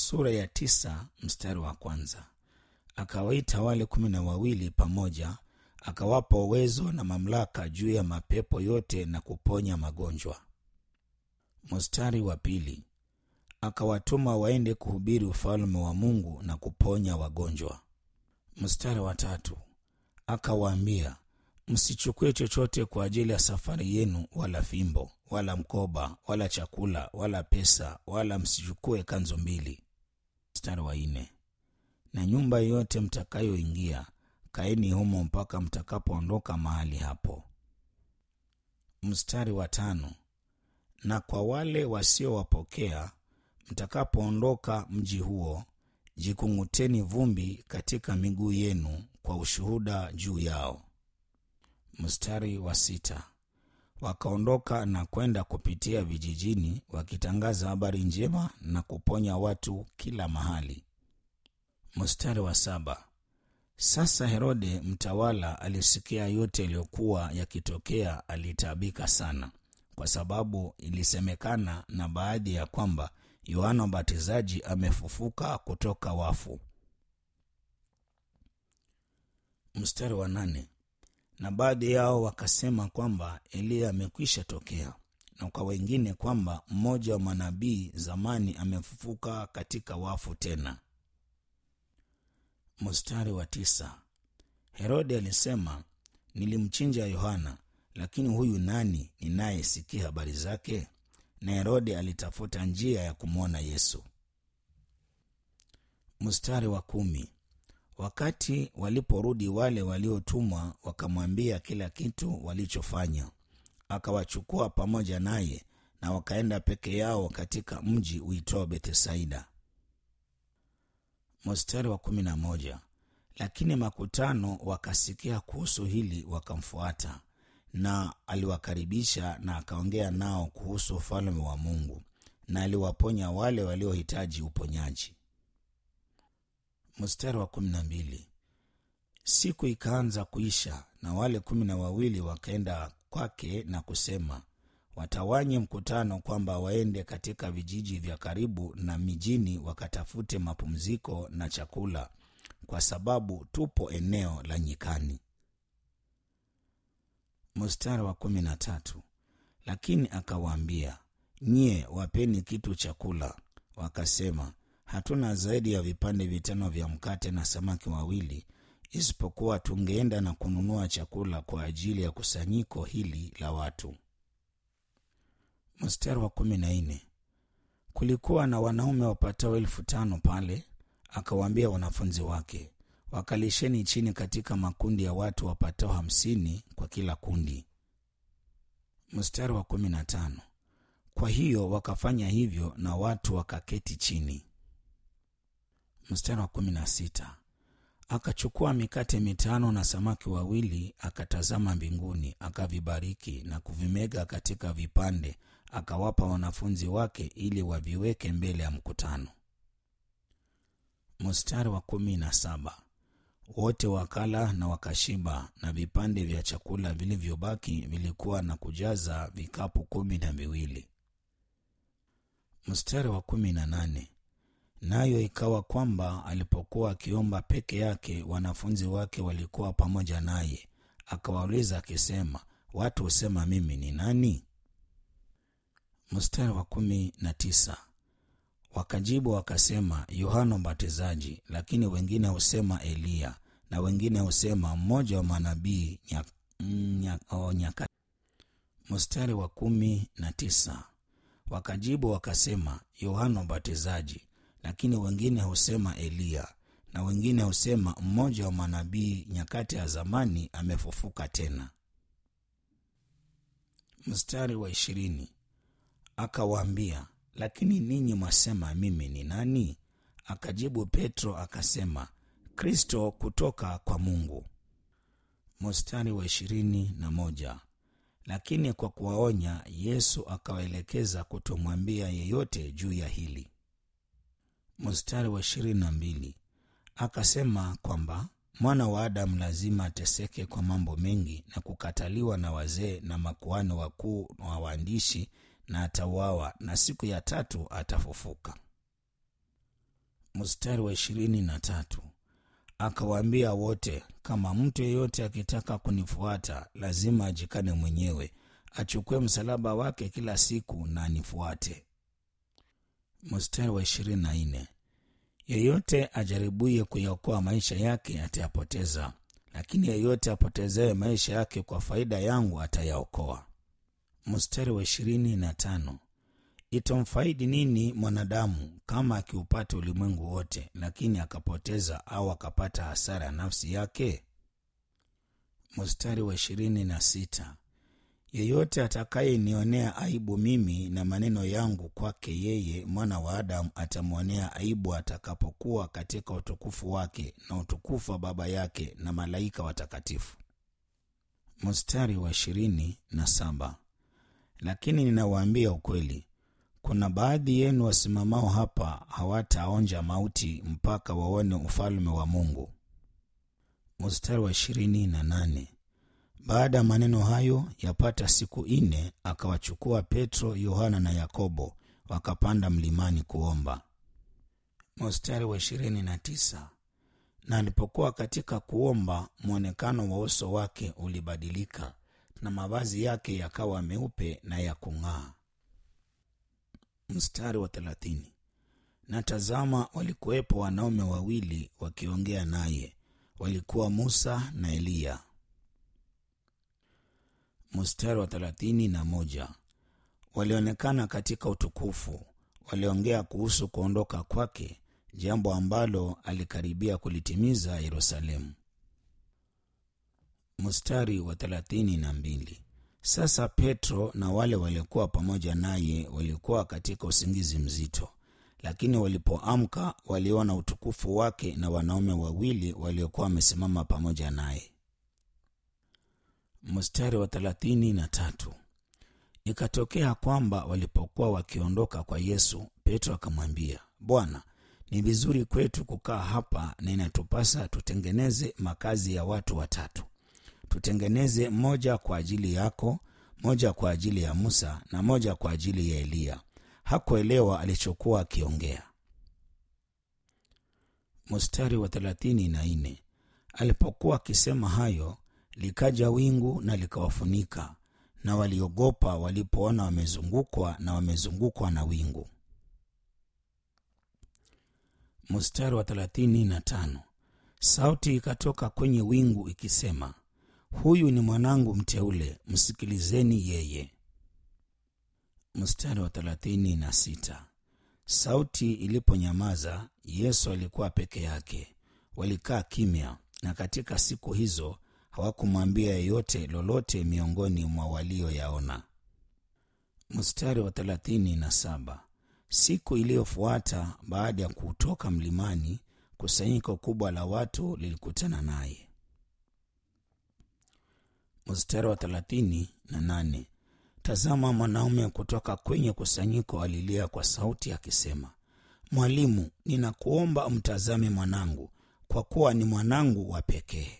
sura ya tisa mstari wa kwanza akawaita wale kumi na wawili pamoja akawapa uwezo na mamlaka juu ya mapepo yote na kuponya magonjwa mstari wa pili akawatuma waende kuhubiri ufalme wa mungu na kuponya wagonjwa mstari wa tatu akawaambia msichukue chochote kwa ajili ya safari yenu wala fimbo wala mkoba wala chakula wala pesa wala msichukue kanzo mbili mstari wa nne na nyumba yoyote mtakayoingia kaeni humo mpaka mtakapoondoka mahali hapo mstari wa tano na kwa wale wasiowapokea mtakapoondoka mji huo jikung'uteni vumbi katika miguu yenu kwa ushuhuda juu yao mstari wa sita wakaondoka na kwenda kupitia vijijini wakitangaza habari njema na kuponya watu kila mahali mstari wa saba sasa herode mtawala alisikia yote yaliyokuwa yakitokea alitaabika sana kwa sababu ilisemekana na baadhi ya kwamba yohana mbatizaji amefufuka kutoka wafu mstari wa nane na baadhi yao wakasema kwamba eliya amekwisha tokea na kwa wengine kwamba mmoja wa manabii zamani amefufuka katika wafu tena mstari wa tisa herode alisema nilimchinja yohana lakini huyu nani ninayesikia habari zake na herode alitafuta njia ya kumwona yesu mstari wa kumi wakati waliporudi wale waliotumwa wakamwambia kila kitu walichofanya akawachukua pamoja naye na wakaenda peke yao katika mji uitwao bethesaida mstari wa kumi na moja lakini makutano wakasikia kuhusu hili wakamfuata na aliwakaribisha na akaongea nao kuhusu ufalme wa mungu na aliwaponya wale waliohitaji uponyaji mstari wa kumi na mbili siku ikaanza kuisha na wale kumi na wawili wakaenda kwake na kusema watawanye mkutano kwamba waende katika vijiji vya karibu na mijini wakatafute mapumziko na chakula kwa sababu tupo eneo la nyikani mstari wa kumi na tatu lakini akawaambia nyie wapeni kitu chakula wakasema hatuna zaidi ya vipande vitano vya mkate na samaki wawili isipokuwa tungeenda na kununua chakula kwa ajili ya kusanyiko hili la watu mstari wa kumi na nne kulikuwa na wanaume wapatao elfu tano pale akawaambia wanafunzi wake wakalisheni chini katika makundi ya watu wapatao hamsini kwa kila kundi mstari wa kumi na tano kwa hiyo wakafanya hivyo na watu wakaketi chini mstari wa kumi na sita akachukua mikate mitano na samaki wawili akatazama mbinguni akavibariki na kuvimega katika vipande akawapa wanafunzi wake ili waviweke mbele ya mkutano mstari wa kumi na saba wote wakala na wakashiba na vipande vya chakula vilivyobaki vilikuwa na kujaza vikapu kumi na viwili mstari wa kumi na nane nayo ikawa kwamba alipokuwa akiomba peke yake wanafunzi wake walikuwa pamoja naye akawauliza akisema watu husema mimi ni nani mstari wa kumi na tisa wakajibu wakasema yohana mbatizaji lakini wengine husema eliya na wengine husema mmoja wa manabii nyakati nya, oh, nyaka. mstari wa kumi na tisa wakajibu wakasema yohana mbatizaji lakini wengine husema eliya na wengine husema mmoja wa manabii nyakati ya zamani amefufuka tena mstari wa ishirini akawaambia lakini ninyi mwasema mimi ni nani akajibu petro akasema kristo kutoka kwa mungu mstari wa ishirini na moja lakini kwa kuwaonya yesu akawaelekeza kutomwambia yeyote juu ya hili mstari wa ishirini na mbili akasema kwamba mwana wa adamu lazima ateseke kwa mambo mengi na kukataliwa na wazee na makuhani wakuu wa waandishi na atauawa na siku ya tatu atafufuka mstari wa ishirini na tatu akawaambia wote, kama mtu yeyote akitaka kunifuata, lazima ajikane mwenyewe, achukue msalaba wake kila siku na anifuate. Mstari wa ishirini na nne yeyote ajaribuye kuyaokoa maisha yake atayapoteza, lakini yeyote apotezaye maisha yake kwa faida yangu atayaokoa. Mstari wa ishirini na tano itamfaidi nini mwanadamu kama akiupata ulimwengu wote, lakini akapoteza au akapata hasara ya nafsi yake? Mstari wa ishirini na sita yeyote atakayenionea aibu mimi na maneno yangu, kwake yeye mwana wa Adamu atamwonea aibu atakapokuwa katika utukufu wake na utukufu wa Baba yake na malaika watakatifu. Mstari wa ishirini na saba lakini ninawaambia ukweli, kuna baadhi yenu wasimamao hapa hawataonja mauti mpaka waone ufalme wa Mungu. Mstari wa ishirini na nane baada ya maneno hayo yapata siku nne, akawachukua Petro, Yohana na Yakobo wakapanda mlimani kuomba. Mstari wa ishirini na tisa na alipokuwa katika kuomba, mwonekano wa uso wake ulibadilika na mavazi yake yakawa meupe na ya kung'aa. Mstari wa thelathini na tazama, walikuwepo wanaume wawili wakiongea naye, walikuwa Musa na Eliya. Mstari wa thelathini na moja walionekana katika utukufu, waliongea kuhusu kuondoka kwake, jambo ambalo alikaribia kulitimiza Yerusalemu. Mstari wa thelathini na mbili sasa Petro na wale waliokuwa pamoja naye walikuwa katika usingizi mzito, lakini walipoamka waliona utukufu wake na wanaume wawili waliokuwa wamesimama pamoja naye. Mstari wa thelathini na tatu ikatokea kwamba walipokuwa wakiondoka kwa Yesu, Petro akamwambia, Bwana, ni vizuri kwetu kukaa hapa na inatupasa tutengeneze makazi ya watu watatu tutengeneze moja kwa ajili yako, moja kwa ajili ya Musa na moja kwa ajili ya Eliya. Hakuelewa alichokuwa akiongea. Mstari wa thelathini na nne alipokuwa akisema hayo, likaja wingu na likawafunika, na waliogopa walipoona wamezungukwa na wamezungukwa na wingu. Mstari wa thelathini na tano sauti ikatoka kwenye wingu ikisema Huyu ni mwanangu mteule, msikilizeni yeye. Mstari wa thelathini na sita sauti iliponyamaza, Yesu alikuwa peke yake. Walikaa kimya, na katika siku hizo hawakumwambia yeyote lolote miongoni mwa walioyaona. Mstari wa thelathini na saba siku iliyofuata baada ya kutoka mlimani, kusanyiko kubwa la watu lilikutana naye. Mstari wa thelathini na nane tazama, mwanaume kutoka kwenye kusanyiko alilia kwa sauti akisema, Mwalimu, ninakuomba umtazame mwanangu, kwa kuwa ni mwanangu wa pekee.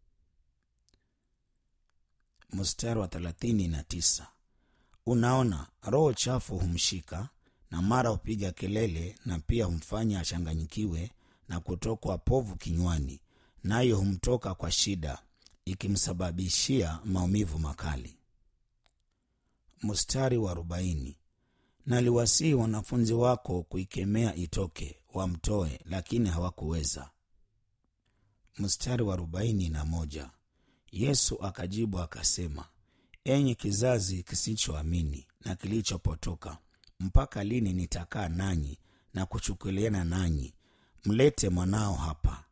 Mstari wa thelathini na tisa unaona, roho chafu humshika na mara hupiga kelele, na pia humfanya achanganyikiwe na kutokwa povu kinywani, nayo humtoka kwa shida ikimsababishia maumivu makali. Mstari wa arobaini naliwasihi wanafunzi wako kuikemea itoke, wamtoe, lakini hawakuweza. Mstari wa arobaini na moja Yesu akajibu akasema, enyi kizazi kisichoamini na kilichopotoka, mpaka lini nitakaa nanyi na kuchukuliana nanyi? Mlete mwanao hapa.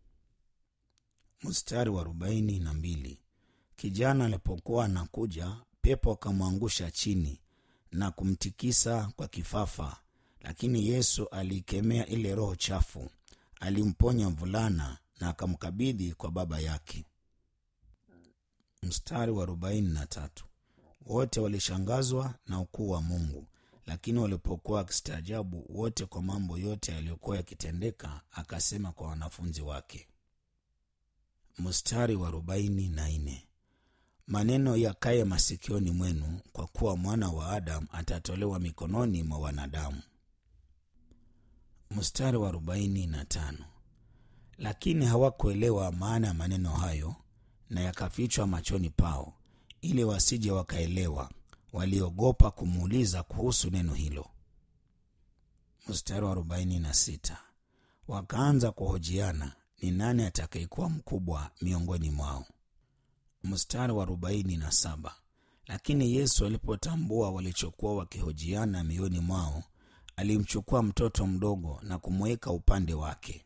Mstari wa arobaini na mbili kijana alipokuwa anakuja, pepo akamwangusha chini na kumtikisa kwa kifafa, lakini Yesu aliikemea ile roho chafu, alimponya mvulana na akamkabidhi kwa baba yake. Mstari wa arobaini na tatu wote walishangazwa na ukuu wa Mungu, lakini walipokuwa wakistaajabu wote kwa mambo yote yaliyokuwa yakitendeka, akasema kwa wanafunzi wake. Mstari wa arobaini na nne maneno yakaye masikioni mwenu, kwa kuwa mwana wa Adamu atatolewa mikononi mwa wanadamu. mstari wa arobaini na tano lakini hawakuelewa maana ya maneno hayo na yakafichwa machoni pao ili wasije wakaelewa waliogopa kumuuliza kuhusu neno hilo mstari wa arobaini na sita wakaanza kuhojiana ni nani atakayekuwa mkubwa miongoni mwao mstari wa arobaini na saba lakini yesu alipotambua walichokuwa wakihojiana mioyoni mwao alimchukua mtoto mdogo na kumweka upande wake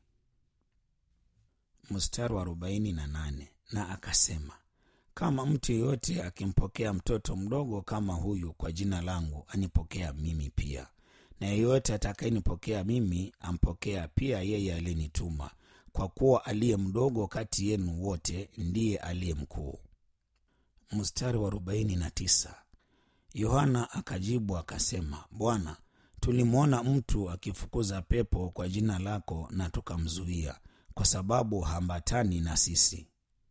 mstari wa arobaini na nane na akasema kama mtu yeyote akimpokea mtoto mdogo kama huyu kwa jina langu anipokea mimi pia na yeyote atakayenipokea mimi ampokea pia yeye aliyenituma kwa kuwa aliye mdogo kati yenu wote ndiye aliye mkuu mstari wa arobaini na tisa yohana akajibu akasema bwana tulimwona mtu akifukuza pepo kwa jina lako na tukamzuia kwa sababu hambatani na sisi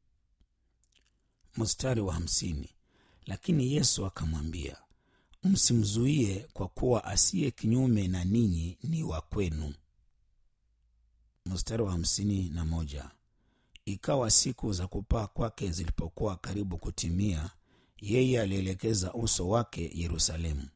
mstari wa hamsini lakini yesu akamwambia msimzuie kwa kuwa asiye kinyume na ninyi ni wa kwenu mstari wa hamsini na moja ikawa siku za kupaa kwake zilipokuwa karibu kutimia yeye alielekeza uso wake yerusalemu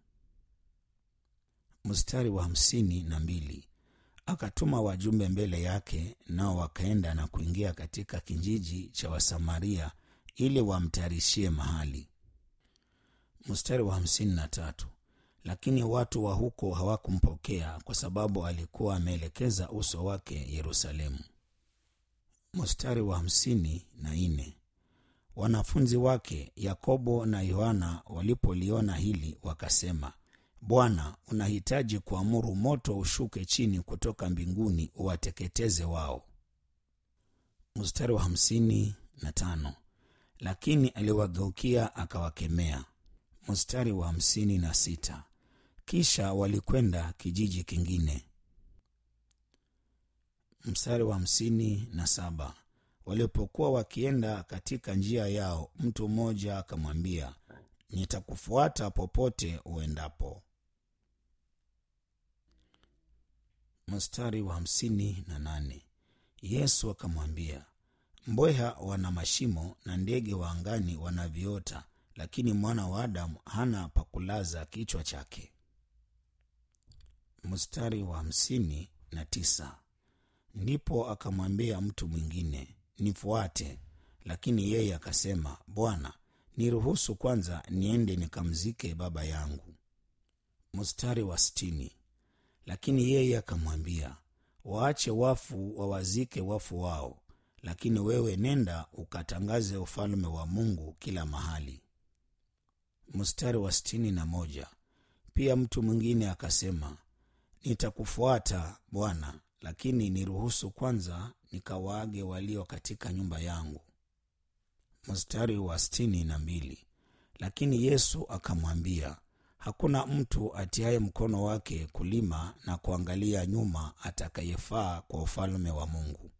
mstari wa hamsini na mbili akatuma wajumbe mbele yake nao wakaenda na kuingia katika kijiji cha wasamaria ili wamtayarishie mahali mstari wa hamsini na tatu lakini watu wa huko hawakumpokea kwa sababu alikuwa ameelekeza uso wake yerusalemu mstari wa hamsini na nne wanafunzi wake yakobo na yohana walipoliona hili wakasema bwana unahitaji kuamuru moto ushuke chini kutoka mbinguni uwateketeze wao mstari wa hamsini na tano lakini aliwageukia akawakemea mstari wa hamsini na sita kisha walikwenda kijiji kingine mstari wa hamsini na saba walipokuwa wakienda katika njia yao mtu mmoja akamwambia nitakufuata popote uendapo mstari wa hamsini na nane yesu akamwambia mbweha wana mashimo na ndege wa angani wana viota lakini mwana wa adamu hana pakulaza kichwa chake mstari wa hamsini na tisa ndipo akamwambia mtu mwingine nifuate lakini yeye akasema bwana niruhusu kwanza niende nikamzike baba yangu mstari wa sitini lakini yeye akamwambia waache wafu wawazike wafu wao lakini wewe nenda ukatangaze ufalme wa mungu kila mahali mstari wa sitini na moja pia mtu mwingine akasema nitakufuata bwana lakini niruhusu kwanza nikawaage walio katika nyumba yangu mstari wa sitini na mbili lakini yesu akamwambia hakuna mtu atiaye mkono wake kulima na kuangalia nyuma atakayefaa kwa ufalme wa mungu